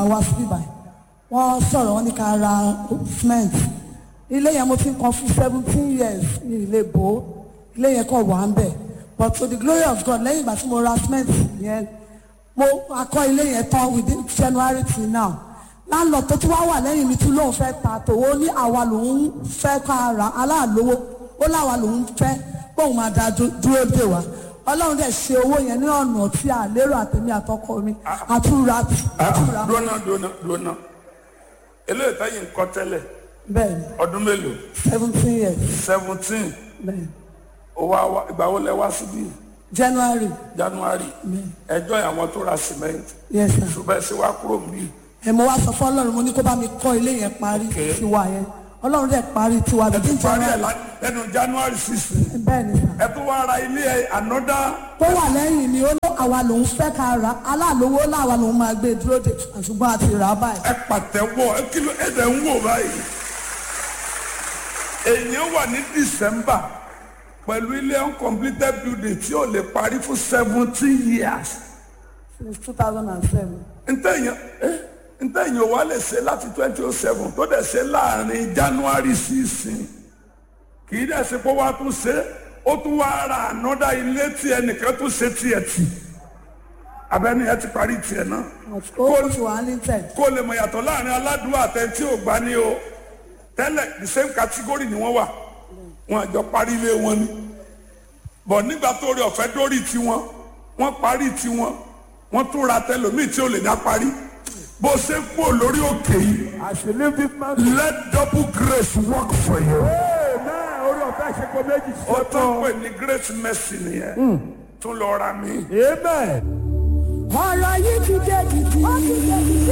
yẹn wá síbí báyìí wọ́n sọ̀rọ̀ wọ́n ní ká ra cement ilé yẹn mo ti ń kan fún seventeen years ní ilé bò ó ilé yẹn kàn wà ń bẹ̀ but to the glory of God lẹ́yìn ìgbà tí mo ra cement yẹn mo akọ ilé yẹn tán within January till now láńlọ tó tún wá wà lẹ́yìn mi tún lóun fẹ́ ta tòwó ní àwa lòun fẹ́ ká ra aláàlówó ó láwa lòun fẹ́ bóun máa da dú- dúró dè wá ọlọ́run dẹ̀ ṣe owó yẹn ní ọ̀nà tí a lérò àtẹ̀mí àtọkọ mi àtúra àtúra dúnà dúnà dúnà eléyìí táyì ń kọ́ tẹ́lẹ̀ bẹ́ẹ̀ ni ọdún mélòó seventeen years seventeen bẹ́ẹ̀ ni owó àwa ìgbà wo lẹ wá síbí January January ẹjọ́ àwọn tó ra cement yes sir ṣùgbọ́n ẹ ṣe wá kúrò níbí ẹ mo wá sọ fún ọlọ́run mo ní kó bá mi kọ́ ilé yẹn parí Okay. tiwa yẹn ọlọ́run dẹ̀ parí tiwa bíi parí ẹ̀ January lá- lẹ́nu January sixteen bẹ́ẹ̀ ni sir. ẹ tún wá ra ilé ẹ ànọ́dá tó wà lẹ́yìn mi ó ní àwa lòun fẹ́ ká ra aláàlówó láwa lòun máa gbé dúró de ṣùgbọ́n àti rà á báyìí. ẹ pàtẹ́wọ́ ẹ kìlọ̀ ẹ dẹ̀ ń wò báyìí èèyàn wà ní December pẹ̀lú ilé uncompleted building tí ò lè parí fún seventeen years since two thousand and seven. ntẹ̀yìn eh, ntẹ̀yìn wa lè ṣe láti twenty oh seven tó dẹ̀ ṣe láàrin January sísìn kì í dẹ̀ ṣe pé wàá tún ṣe ó tún wá ra ànọ́dá ilé tí ẹnìkan tún ṣe tiẹ̀ tì abẹ́ni ẹ ti parí tiẹ̀ náà ó ti wà ní tẹ̀. kó lè mọ̀ yàtọ̀ láàrin aládùúgbò àtẹ̀ntí ò gbá ní o tẹ́lẹ̀ the same category ni wọ́n wà wọn àjọ parí ilé wọn ni bọ̀ nígbà tó rí ọ̀fẹ́ dórí tiwọn wọ́n parí tiwọn wọ́n tún ra tẹlòmíì tí ò lè dá parí bó ṣe ń kú lórí òkè yìí As you live this man. let double grace work for you. Amen. Orí ọ̀fẹ́ ṣe kó méjì ó ṣe tún tán. pè ní grace mercy nìyẹn tún lọ ra mi. Amen. ọ̀rọ̀ yìí ti dé jìjì.